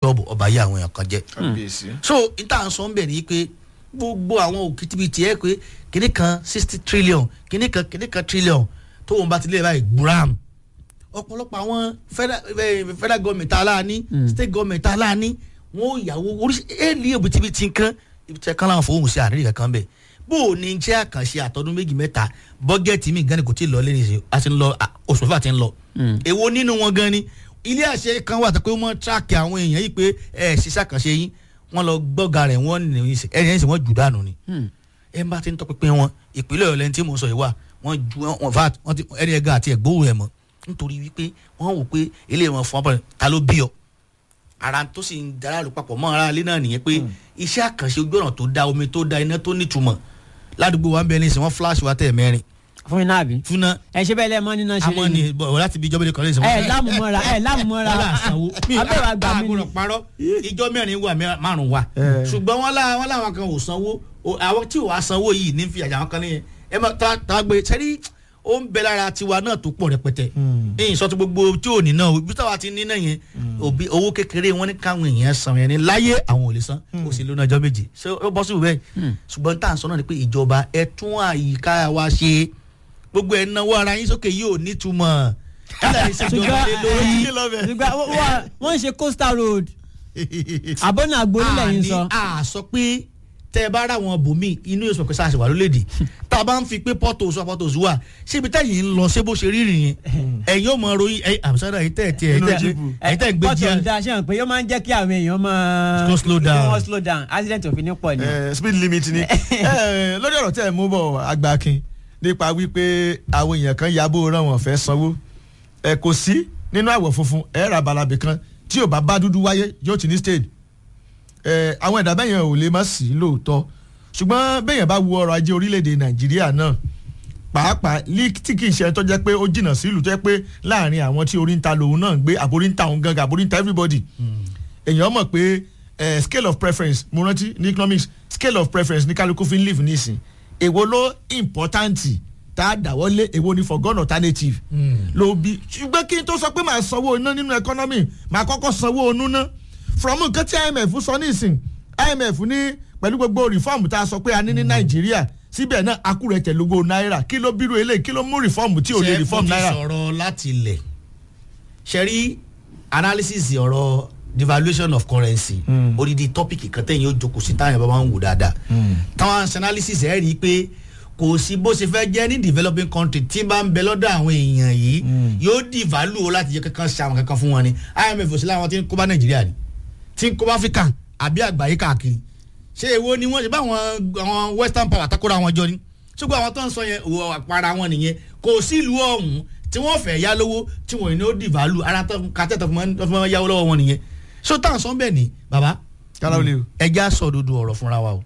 klọ́ọ̀bù ọba yé àwọn èèyàn kan jẹ́ kábíyèsí. so níta ń sọ ń bẹ̀ ni pé gbogbo àwọn òkìtìbìtì ẹ̀ pé kìnnì kan sixty trillion kìnnì kan kìnnì kan trillion tó wọn bá ti lé báyìí gbúram ọ̀pọ̀lọpọ̀ àwọn federal eh, federal government aláàní state government aláàní wọn ò yàwó oríṣi èlì òbítíbitì nǹkan ibi tí ẹ kán láwọn fowó sí àárín kankan bẹ̀ bó o ní jẹ́ àkànṣe àtọ́dún méjì mẹ́ta bọ́gẹ́tì mi gan ni kò tí ì lọ lẹ́nu ìsìn a ti ń lọ à, oṣù mẹ́fà ti ń lọ èwo nínú wọn gan ni ilé àṣẹ kan wà tó pé wọ́n tíráàkì àwọn èèyàn yìí pé ẹ ṣiṣẹ́ àkànṣe yín wọ́n lọ gbọ́ga rẹ̀ wọ́n ní ẹ̀yìn ẹ̀sìn wọ́n jù dànù ni ẹ bá ti ń tọpinpin wọn ìpínlẹ̀ ọ̀lẹ́ tí mò ń sọ yìí wà wọ́n ju wọn fa wọ́n ti ẹni ẹ̀gá àti ẹ̀gbóhùn ẹ̀ mọ́ nítorí wípé wọ́n wò pé ilé wọn fún wọn ta ló bí ọ ara tó sì ń darálù papọ̀ mọ́ ara ilé náà nìyẹn pé iṣẹ́ àkànṣe ojú ọ̀nà tó da omi tó da iná tó nítumọ̀ ládùúgbò wa ń bẹ ní ìsìn wọn fúláṣì wa tẹ̀ mẹ́rin fún iná àbí. fúnná ẹ ṣe bẹ́ẹ̀ lẹ́ẹ̀mọ́ nínú ṣe àmọ́ ni bọ̀ láti bí ìjọba ìdíkọ̀ lẹ́sìn ẹ lámùmọ́ra ẹ lámùmọ́ra wọ́n là sanwó mi abẹ́rẹ́ àgbà mi ni. àgùrọ̀ parọ́ ìjọ mẹ́rin wà mẹ́- márùn wà ṣùgbọ́n wọ́n lá wọ́n láwọn kan ò sanwó o- àwọn tí ò wá sanwó yìí ní fi àjà wọn kan nìyẹn ẹ má ta ta gbé sẹ́rí ó ń bẹ lára tiwa náà tó pọ̀ rẹpẹtẹ ẹ̀yìn sọ ti gbogbo tí ò ní náà ibi táwa ti ní náà yẹn òbí owó kékeré wọn ní káwọn èèyàn san yẹn ní láyé àwọn ò lè san kò sí lónà ọjọ́ méjì ṣé ó bọ́ sí ìwé ṣùgbọ́n tá à ń sọ náà ni pé ìjọba ẹ tún àyíká wa ṣe gbogbo ẹ̀ náwó ara yín sókè yìí ò nítumọ̀ kílẹ̀ ní ṣèjọba lé lórí ṣùgbọ́n ṣùgbọ́n wọ́n- wọ́n- wọ́n ń ṣe coastal road àbọ̀nà àgbórílẹ̀ yìí ń sọ. a sọ pé tẹ ẹ bá rà wọn bòmí inú yóò sọ pé sáà ṣe wà lólédè tá a bá ń fi pé pọ́tò sọ pọ́tò sí wà síbi tẹ́yìn ń lọ ṣé bó ṣe rí rìn yẹn ẹ̀yin ò mọ ròyìn ẹ̀yin àbùsọ̀rọ̀ ẹ̀yin tẹ̀ tiẹ̀ Inú ẹ̀yin jíìpù. tẹ̀ ẹ̀yin tẹ̀ ń gbé pọ́tò jíà ń da ṣé wọn pé yóò máa ń jẹ́ kí àwọn èèyàn máa. Go slow down. kí wọ́n slow down accident òfin ní pọ̀ ni. Eh, speed limit ni Eh, lórí ọ̀rọ̀ tẹ́ ẹ̀ mú bọ̀ agbákin nípa wípé àwọn èèyàn kan yabò rán wọn fẹ́ sanwó ẹ kò sí nínú àwọ̀ funfun ẹ ra balabì kan tí ò bá bá dúdú wáyé yóò ti ní stage ẹ àwọn ẹ̀dá bẹ́yẹn ò lè má sí lóòótọ́ ṣùgbọ́n bẹ́yẹn bá wo ọrọ̀ ajé orílẹ̀-èdè nàìjíríà náà pàápàá lí tí kì í ṣe tó jẹ́ pé ó jìnnà sí ìlú tó jẹ́ pé láàrin àwọn tí orí ń ta lòun náà ń gbé àbórí ń ta òun gangan àbórí ń ta everybody èèyàn mọ̀ pé eh, scale of preference mo rántí ní economics scale of preference ní kálukú fi ń live nísìn èwo ló important tá a dáwọ́lé èwo ni forgone alternative ló bí ṣùgbọ́n kí n tó sọ pé màá sanwó iná nínú economy màá kọ́kọ́ sanwó onú ná from nǹkan tí imf sọ nísìn imf ní pẹ̀lú gbogbo reform tá a sọ pé a ní ní nàìjíríà síbẹ̀ náà akúrẹ̀ tẹ̀lógó náírà kí ló bírú eléyìí kí ló mú reform tí ò lè reform ṣe náírà. mo ti sọ̀rọ̀ láti ilẹ̀ ṣe rí analysis ọ̀rọ̀ devaluation of currency odidi topic kan tẹ̀yìn ó jókòó sí táwọn bá ń wò dáadáa táwọn analysis ẹ̀ rí i pé kò sí bó ṣe fẹ́ jẹ́ ní developing country tí bá ń bẹ lọ́dọ̀ àwọn èèyàn yìí yóò devalue o láti jẹ́ kankan ṣe àwọn kankan fún wọn ni imf òsì láwọn tí ń kó bá nàìjíríà ni tí ń kó bá áfíríkà àbí àgbáyé káàkiri ṣé èwo ni wọ́n ṣe bá àwọn àwọn western power takora wọn jọ ni ṣùgbọ́n àwọn tó ń sọ yẹn òwò àpárá wọn nìyẹn kò sí ìlú ọ̀hún tí wọ́n fẹ́ yá lówó tí wọ́n ní ó devalue ara tó kàtẹ́ tó fi máa yáwó lọ́wọ́ wọn nìyẹn ṣó tá à ń sọ bẹ́ẹ̀ ni bàbá kára ó lè o. ẹja sọ òdodo ọ̀rọ̀ fúnra wa o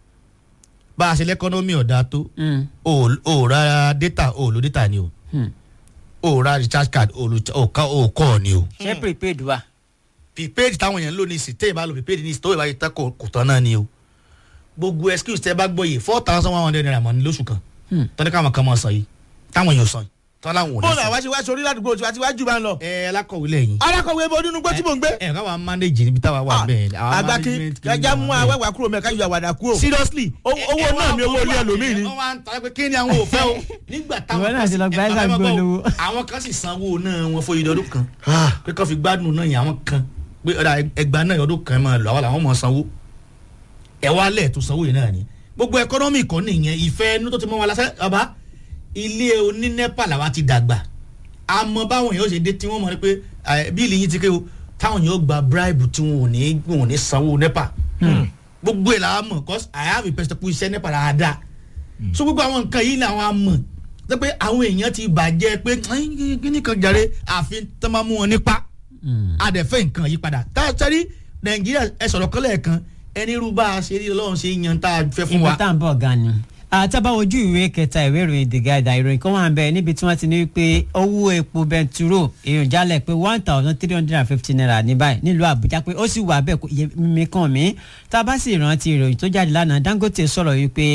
bá a ṣe lẹ́kọ́nọ́mì ọ̀dà tó o ò ra data o ò lo data ni o o ò ra recharge card o ò lo- o ò ká- o ò kọ́ ọ ni o ṣé prepaid wa. prepaid táwọn èèyàn ń lò ní ìsìn téèyàn bá lo prepaid ní ìsìn tó ìbáyé tán kò kò tán náà ni o gbogbo excuse tẹ bá gbọ́ yìí four thousand one hundred naira mọ̀ ní lóṣù kan tọ́ni káwọn kan mọ̀ sàn yìí táwọn èèyàn sàn yìí tọ́ láwọn ò ní bóòlù sàn. àwa ṣe wá sórí ládùúgbò tí wàá ti wá jù bá ń lọ. ẹ alákọ̀wé lẹ́yìn. alákọ̀wé ibo nínú gbọ́ tí mò ń gbé. ẹ káwa manage níbi táwa wà bẹ́ẹ̀. àwa agbákin management kì í gẹ́gẹ́ wà mú bẹ́ẹ̀. awẹ́wà kúrò mẹ́ka yọ àwàdà kúrò. seriously. Owó- ẹ- owó ẹ náà wá- ni owó ilé ẹlòmíì ni. wọ́n wá ń ta pé kí ni àwọn ò fẹ́ o nígbà táwọn Ìwọ náà ti lọ gba ẹ- ẹ ẹ̀sà máa gbọ́ o, gbólówó. àwọn kan sì sanwó náà wọn fún ìdọ́dún kan pé kán fi gbádùn náà yẹn àwọn kan pé ọ̀dà ẹgbàá náà ọdún kan máa lọ àwọn làwọn mọ̀ sanwó ẹ wá lẹ̀ tó sanwó yìí náà ni gbogbo ẹkọ́nọ́mì kan nìyẹn ìfẹ́ inú tó ti mọ́ wa lásán ọba ilé onínẹ́pà làwa ti dàgbà àmọ́ báwọn èèyàn ó ṣe dé tí wọ́n mọ̀ ní pé ẹ, bíìlì yín ti ké o táwọn èèyàn ó gba bribe tí wọn ò ní wọn ò ní sanwó nẹ́pà gbogbo ẹ̀ làwọn mọ̀ cause I have a perspective iṣẹ́ nẹ́pà dáadáa so gbogbo àwọn nǹkan yìí làwọn á mọ̀ tó pé àwọn èèyàn ti bàjẹ́ pé kíní kan jàre àfi tó máa mú wọn nípa àdẹ̀fẹ́ nǹkan yí padà tá a sẹ́rí nàìjíríà ẹ sọ̀rọ̀ kọ́lẹ̀ kan ẹni irú bá a ṣe rí ọlọ́run ṣe yan tá a fẹ́ fún ibi wa. tá à ń bọ̀ gan ni. àtàbà ojú ìwé kẹta ìwé ìròyìn the guide ìròyìn kan wà ń bẹ níbi tí wọ́n ti ní pé owó epo bẹntiró èèyàn jálẹ̀ pé one thousand three hundred and fifty naira ní báyìí nílùú àbújá pé ó sì wà bẹ́ẹ̀ kó iye mímí kan mí tá a bá sì rántí ìròyìn tó jáde lánàá dangote sọ̀rọ̀ yìí pé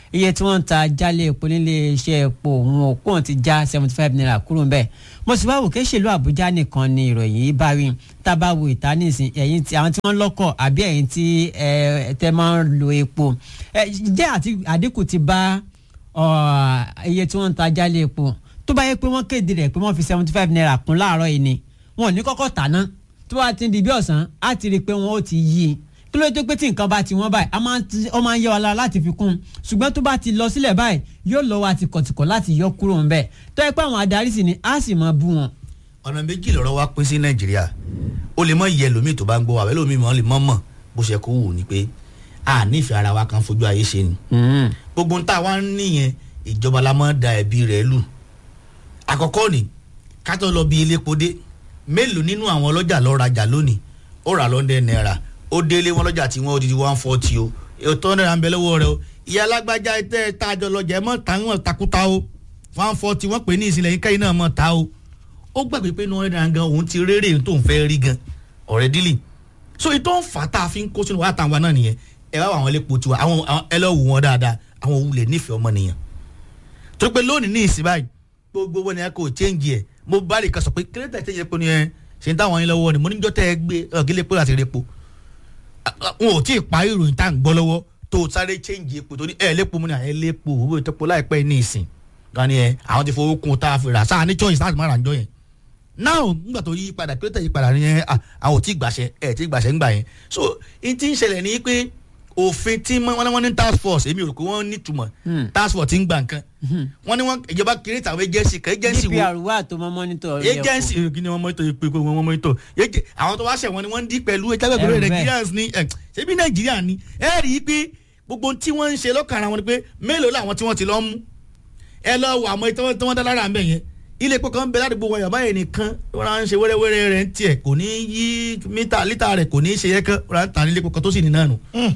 iye tí wọ́n ń ta jálẹ̀ epo nílé iṣẹ́ epo òun òkú ti já seventy five naira kúrò ńbẹ̀ mo sì wá wò kéṣèlú àbújá nìkan ni ìròyìn yìí bá rí tá a bá wo ìta nísìn ẹ̀yin tí àwọn tí wọ́n lọ́kọ̀ àbí ẹ̀yin tí ẹ tẹ́ máa ń lo epo ẹ jẹ́ àti àdínkù ti bá ọ, iye tí wọ́n ń ta jálẹ̀ epo tó bá yẹ pé wọ́n kéde rẹ̀ pé wọ́n fi seventy five naira kún láàárọ̀ yìí ni wọn ò ní kọ́kọ́ tà ná tó bá ti di bí ọ̀sán á ti rí i pé wọ́n ó ti yí i kí ló dé pé tí nǹkan bá ti wọ́n báyìí a máa ń ti- ó máa ń yẹ wa lára láti fi kún un ṣùgbọ́n tó bá ti lọ sílẹ̀ báyìí yóò lọ wa tìkọ̀tìkọ̀ láti yọ kúrò ńbẹ̀ tó yẹ pé àwọn adarí sì ni á sì máa bú wọn. ọ̀nà méjì lọ́rọ̀ wa pín sí nàìjíríà ó lè mọ iye ẹlòmíì tó bá ń gbọ́ wa ẹlòmíì mọ́ lè mọ́ mọ̀ bó ṣe kó wù ní pé a nífẹ̀ẹ́ ara wa kan fojú ayé ṣe ni gbogbo ń tá a wá ń níyẹn ìjọba la máa ń da ẹ̀bi rẹ̀ lù àkọ́kọ́ ni ká tó lọ bí iléepo dé mélòó nínú àwọn ọlọ́jà lọ rajà lónìí ó rà lọ́ndẹ̀ náírà ó délé wọn lọ́jà tí wọ́n ó di one forty o ètò náírà ń bẹ lọ́wọ́ rẹ o ìyá alágbájá tẹ́ ẹ tá a jọ lọ́jà ẹ mọ̀ táwọn takuta o one forty wọ́n pè ní ìsìlẹ̀ yín kẹ́yìn náà mọ̀ ta o ó gbàgbé pé náírà náírà gan òun ti rérè tó ń fẹ́ rí gan ọ̀rẹ́ dílì so ìtọ́ ń fà tá a fi ń kó sínú wàhálà táwọn náà nìyẹn ẹ wá àwọn elépo tiwa àwọn àwọn- ẹ lọ wù wọn dáadáa àwọn òun lè nífẹ̀ẹ́ ọmọnìyàn torí pé lónìí ní ìsìn báyìí gbogbo wọn ni a kò change ẹ mo bá lè kan sọ pé kírẹ́tà change epo ni ẹ ṣe ń táwọn yín lọ́wọ́ ni mo níjọ́ tẹ́ ẹ gbé ọ̀gẹ́lẹ́ epo láti rí epo wọn ò tí ì parí ìròyìn tá à ń gbọ́ lọ́wọ́ tó o sáré change epo tó ní ẹ lépo mu ni ẹ lépo owó ìtọ́po láìpẹ́ ní ìsìn gan ni ẹ àwọn ti fowó kun tá a fi rà sáà ní choice láti má ra njọ́ yẹn now nígbà tó yí padà kírẹ́tà yí padà ni ẹ à, àwọn ò tí ì gbàṣẹ ẹ tí ì gbàṣẹ ńgbà yẹn so n ti ń ṣẹlẹ̀ ní pé òfin tí wọ́n ní wọ́n ní task force èmi ò rò pé wọ́n ní túmọ̀ task force ti ń gbà nǹkan wọ́n ní wọ́n ìjọba kiri tàwọn agency kan agency wo dpr wà tó mọ mọ́nítọ̀ ilé agency kí ni wọ́n mọ́tò yìí pé kó wọ́n mọ́tò yéje àwọn tó wá ṣẹ̀ wọ́n ni wọ́n ń dí pẹ̀lú ẹjẹ́ pẹ̀lú Ẹ̀rù bẹ́ẹ̀. Nigerians ní ẹ̀ ṣebí Nàìjíríà ni ẹ rí i pé gbogbo tí wọ́n ń ṣe lọ́kàn ara wọn ni pé mélòó làwọn tí wọ́n ti lọ mú ẹ lọ wọ àmọ́ tí wọ́n tí wọ́n dá lára àmbẹ̀ yẹn ilé epo kan bẹ ládùúgbò wọn yàrá yẹn nìkan wọn á ń ṣe wẹ́rẹ́wẹ́rẹ́ rẹ̀ ń tiẹ̀ kò ní yí mítà lítà rẹ̀ kò ní ṣe yẹ kán wọn á ń tà ní ilé epo kan tó sì ní náà nù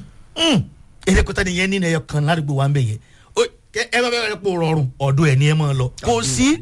ilé epo tani yẹn nínú ẹyọ kan ládùúgbò wa ń bẹ yẹn Ó- ẹ ẹ bá bẹ́ẹ̀ epo rọrùn ọ̀dọ̀ ẹ̀ ni ẹ máa lọ kò sí.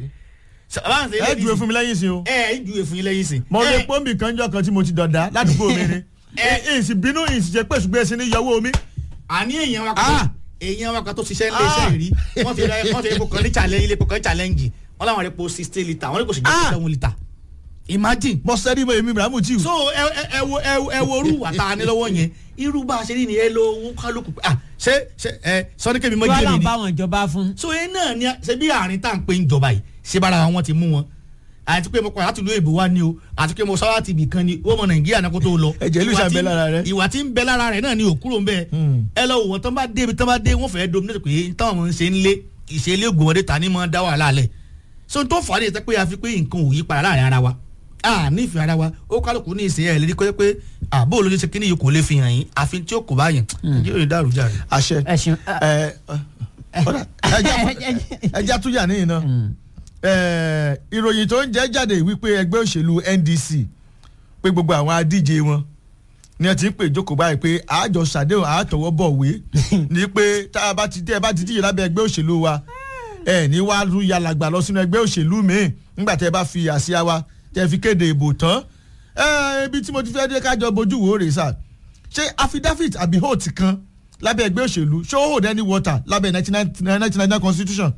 ẹ júwe fún mi lẹ́yìn sí o ẹ ẹ ju èfun yín lẹ́yìn sí. mo ẹ lè pọ́ǹbì kan jọ kan tí mo ti dọ̀dá ládùúgbò mi ni Ẹ- ìsì bínú ìsì jẹ́ pé ṣùgbọ́n ẹsìn ní yọwọ́ mi. àní èèyàn wa Ah. kan èèyàn wa kan tó ṣiṣẹ́ ńlẹ̀ Ah. iṣẹ́ rí wọ́n ti rẹ wọ́n ti rẹ epo kan ní challenge ilé epo kan ní challenge wọ́n láwọn rẹ epo sixty litre wọ́n ní kò sì jẹ́ Ah. seven litre imagine. mo sẹ́rí mo èmi Ibrahim tí so ẹ ẹ ẹ wo ẹ wo- ẹ wo orú wà tá a ní lọ́wọ́ yẹn irú bá a ṣe rí ni ẹ lọ owó kálukú ah ṣé ṣé ẹ sọ́nikẹ́mi mọ́ tí wọ́n jẹ́ là mi ń ni bá wọn ìjọba fún. so ẹ náà ni ṣe bí àárín tá à ń pè ń jọba yìí ṣé bára wọn ti mú wọn àti pé mo kọ́ láti ìlú èbó wa ni o àti pé mo sọ láti ibì kan ni ó mọ nàìjíríà náà kó tó lọ. Ẹ̀jẹ̀ ìlú Ìwà ìṣàn tí- bẹ lára rẹ. ìwà tí ń bẹ lára rẹ náà ni òkúrò ń bẹ. Hmm. ẹ lọ wò wọn tán bá dé ibi tán bá dé wọn fẹẹ dominate pé táwọn ọmọ ń ṣe ń lé ìṣẹ̀lẹ̀ ògbómọdé ta ni mọ dá wàhálà lẹ. so n tó fà á ní ìtẹ́ pé a fi pé nǹkan ò yí padà láàrin ara wa a nífẹ̀ẹ́ ara wa ó kálukú ní ìsìn ẹ̀ lérí kọ́ pé àbó ló ṣe ṣe kíní yìí kò lè fi hàn yín àfi tí ó kò bá yàn yóò dàrú jà rẹ. àṣẹ ẹ ṣeun. ẹ ọ̀dà, ẹja- ẹja tún yà níyìn náà ẹ, ìròyìn tó ń jẹ́ jáde wípé ẹgbẹ́ òṣèlú NDC pé gbogbo àwọn adíje wọn ni ẹ ti ń pè jókòó báyìí pé àjọ ṣàdéhùn àtọwọ́ bọ̀wé ni pé tá a bá ti tẹ́ ẹ bá ti díje lábẹ́ ẹgbẹ́ òṣèlú wa ẹ ní wàá rú yàlàgbà lọ sínú ẹgbẹ́ òṣèlú míì nígbà tẹ́ ẹ bá fi àsíá wa tẹ́ ẹ fi kéde ìbò tán ẹ ibi tí mo ti fẹ́ dé kájọ bojú wo rèé sà ṣé affidavit àbí hold kan lábẹ́ ẹgbẹ́ òṣèlú ṣé ó hold any water lábẹ́ nineteen ninety nine constitution.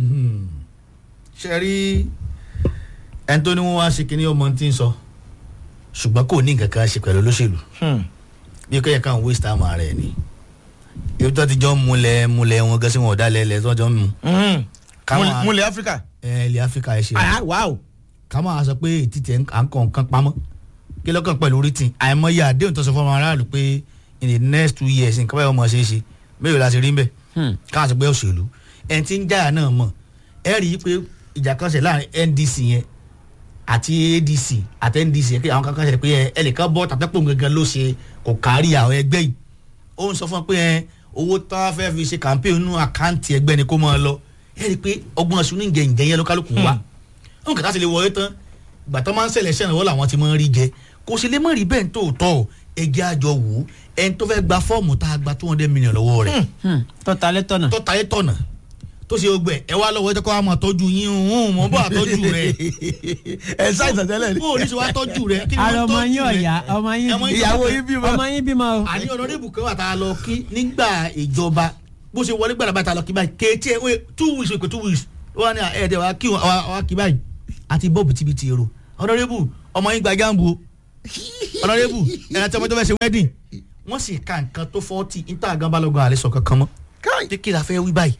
ṣe rí ẹni tó ní wọn wá ṣe kíní ọmọ tí ń sọ ṣùgbọ́n kò ní nǹkan kan ṣe pẹ̀lú olóṣèlú bí kẹ́yìn kan waste time ara ẹ̀ ni ibi tó ti jọ ń múlẹ̀ múlẹ̀ wọn gẹ́sí wọn ọ̀dà lẹ́lẹ̀ tó jọ ń mu Káwọn- múlẹ̀ áfíríkà. ẹ ilẹ̀ áfíríkà ẹ ṣe ah wow. ká máa sọ pé ètìtì à ń kọ nǹkan pamọ́ kí lọ́kàn pẹ̀lú written àìmọye àdéhùn tó sọ fún ọmọ aráàlú pé in the next two years nǹkan báyọ̀ mọ̀ ṣe é ṣe mélòó la ṣe rí ń bẹ̀ káà sọ pé òṣèlú ẹni tí ń jáyà náà mọ̀ ẹ rí i pé ìjà kan ṣe láàrin NDC yẹn àti ADC àti NDC yẹn kí àwọn kankan ṣe pé ẹ ẹnìkan bọ́ tàbẹ́pọ̀ gangan ló ṣe kò kárí àwọn ẹgbẹ́ yìí ó ń sọ fún ọ pé ẹ owó tó wá fẹ́ fi ṣe campaign nínú àkáǹtì ẹgbẹ́ ni kó máa lọ ẹ rí i pé ọgbọ́n ọ̀ṣun ní ìjẹ̀ǹjẹ̀ yẹn ló kálukú wá ó ń kàtà sí lè wọlé tán ìgbà tó máa ń ṣẹlẹ̀ ṣẹ̀nà wọ́n làwọn ti máa ń rí jẹ kò sì lè má rí bẹ́ẹ̀ tó tọ̀ ẹgbẹ́ àjọ wò ó ẹni tó fẹ́ gba fọ́ọ̀mù tá a gba two hundred million lọ́wọ́ rẹ̀ tọ́ta lẹ́tọ̀nà. tó tayé tọ̀nà tó ṣe gbẹ ẹ wá lọ́wọ́ ẹ jẹ́ kó wá máa tọ́jú yín ń mọ́ bọ́ àtọ́jú rẹ̀ ẹ ṣàìsàn tẹ́lẹ̀ ni. bó o ní ṣe wá tọ́jú rẹ̀ kí ni ara wọ́n ọmọ tọ́jú yín rẹ̀ ọ̀yá ọmọ yín Ọmọ yín ìyàwó yín bímọ. ọmọ yín bímọ o. àní ọ̀nàdébù kan wà tá a lọ kí nígbà ìjọba bó ṣe wọlé gbàdá bàtà lọ kí báyìí kéétì ẹ wait, two weeks wait two weeks wọn ni ẹ dẹ wàá kí wọn wàá kí báyìí àti bọ́ọ̀bù tìbìtì èrò honourable ọmọ yín gba jambu o honourable ẹ̀rọ tí ọmọ tó fẹ́ ṣe wedding wọ́n sì ka nǹkan tó fọ́ọ̀tì níta gan balógun àlẹ́ sọ kankan mọ́ káì kí la fẹ́ wí báyìí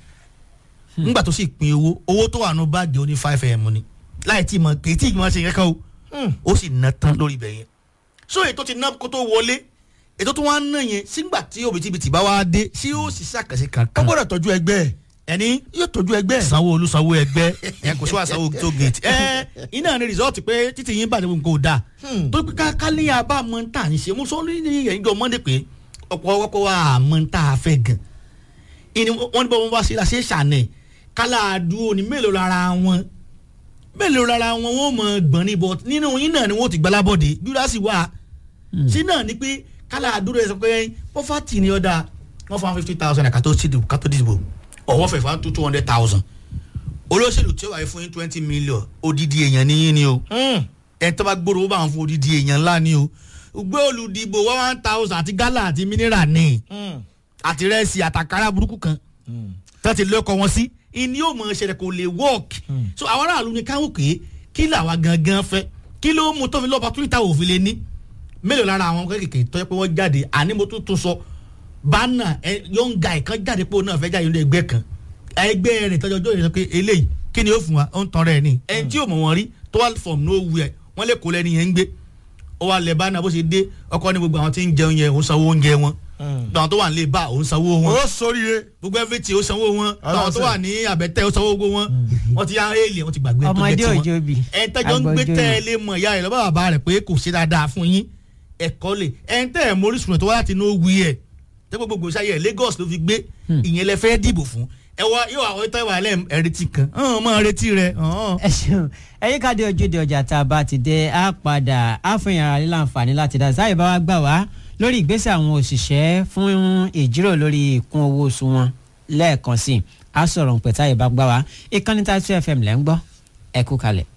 nígbà tó sì pin owó owó tó wà nù báàgì ó ní five m ni láì tí mọ kì í tí mọ ṣe kankan o ó sì ná tán lórí ibẹ̀ yẹn so ètò ti ná kó tó wọlé ètò tó wá ń ná yẹn sígbà tí òbítíbitì bá wá dé sí ó sì ṣàkàṣe ó kankan gbọ́dọ̀ tọ́jú ẹgbẹ́ ẹ̀ ẹni yóò tọ́jú ẹgbẹ́ ẹ̀ sanwó olú sanwó ẹgbẹ́ ẹ kò sí wàá sanwó tó gate ẹ iná ni result pé títí yín bàjẹ́ gbogbo kò dáa tó pé kákálíyà bá mọ tá à ń ṣe mo sọ ní ẹ̀yìn jọ mọ́ndé pé ọ̀pọ̀ ọkọ̀ wa mọ tá a fẹ́ gan ìní wọ́n ní bọ́ wọn bá ṣe la ṣe ṣànẹ̀ kálá àdúró ni mélòó lára wọn mélòó lára wọn wọn mọ gbọ̀n ní bọ̀ nínú yín náà ni wọ́n ti gbalábọ̀dé júdásì wà sí náà ni pé kálá àdúró ẹ̀ sọ pé pọ́fàtì ni ọ̀dà wọ́n fún fifty thousand ẹ̀ kátó sí kátó dìbò ọ̀wọ́ fẹ̀ fún two hundred thousand olóṣèlú tí ó wáyé fún yín twenty million odidi èèyàn ní yín ni o ẹ̀ tó bá gbòòrò ó bá wọn fún odidi èèyàn ńlá ni o gbé olùdìbò one one thousand àti gálà àti mineral ní àti rẹ́ẹ̀sì àtàkárà burúkú kan tó ti lọ́kọ̀ wọn sí ìní yóò mọ ṣẹlẹ̀ kò lè work so àwọn aráàlú ni káwọn pé kí làwa gangan fẹ́ kí ló mú tó fi lọ́ọ́ opportunity táwọn òfin lè ní mélòó lára àwọn kékèké tó yẹ pé wọ́n jáde àní mo tún tún sọ bánà young guy kan jáde pé òun náà fẹ́ jáde nínú ẹgbẹ́ kan ẹgbẹ́ rẹ̀ tọ́jú ọjọ́ ìrẹsì pé eléyìí kí ni ó fún wa ó ń tan rẹ̀ ni ẹni tí ò mọ̀ wọ́n rí tó wà from nowhere wọ́n lè kó lẹ́ni yẹn ń gbé ó wà lẹ̀ bánà bó ṣe dé ọkọ ní gbogbo àwọn tí ń jẹun yẹn òun sanwó oúnjẹ wọn gbogbo àwọn tó wà ní lè bá òun sanwó wọn ó sóríire gbogbo everything ó sanwó wọn Ọlọ́run àwọn tó wà ní àbẹ̀tẹ̀ ó sanwó gbogbo wọn wọ́n ti yá éèlì wọ́n ti gbàgbé tó ọmọdé jẹ́ tiwọn òjò bì ẹ̀ ń tẹ́jọ́ ń gbé àgbọ̀jọ́ tẹ́ ẹ yìí. lé mọ̀ ìyá rẹ̀ lọ́ba bàbá rẹ̀ pé kò ṣe dáadáa fún yín ẹ̀kọ́ lè ẹ̀ ń tẹ́ ẹ̀ mórí sùnà tó wá láti inú wí ẹ̀ tẹ́ gbogbo ìṣayẹ ẹ̀ Lagos ló fi gbé ìyẹn lẹ fẹ́ dìbò fún ẹ wá yóò àwọn ìtọ́ ìwà ẹlẹ́ ẹ̀rẹ́tì kan ọ̀hún mọ́ ẹ̀rẹ́tì rẹ̀ ọ̀hún. ẹ ṣeun ẹyin ká dé ojúde ọjà tá a bá ti dé á padà á fún yàrá lílà àǹfààní láti dá sáyé bá wa gbà wá lórí ìgbésẹ̀ àwọn òṣìṣẹ́ fún ìjíròrò lórí ìkún owó oṣù wọn lẹ́ẹ̀kan sí i á sọ̀rọ̀ pẹ̀táyé bá gbà wá ìkànnì tá a tún fm lẹ́ ń gbọ́ ẹ kú kalẹ̀.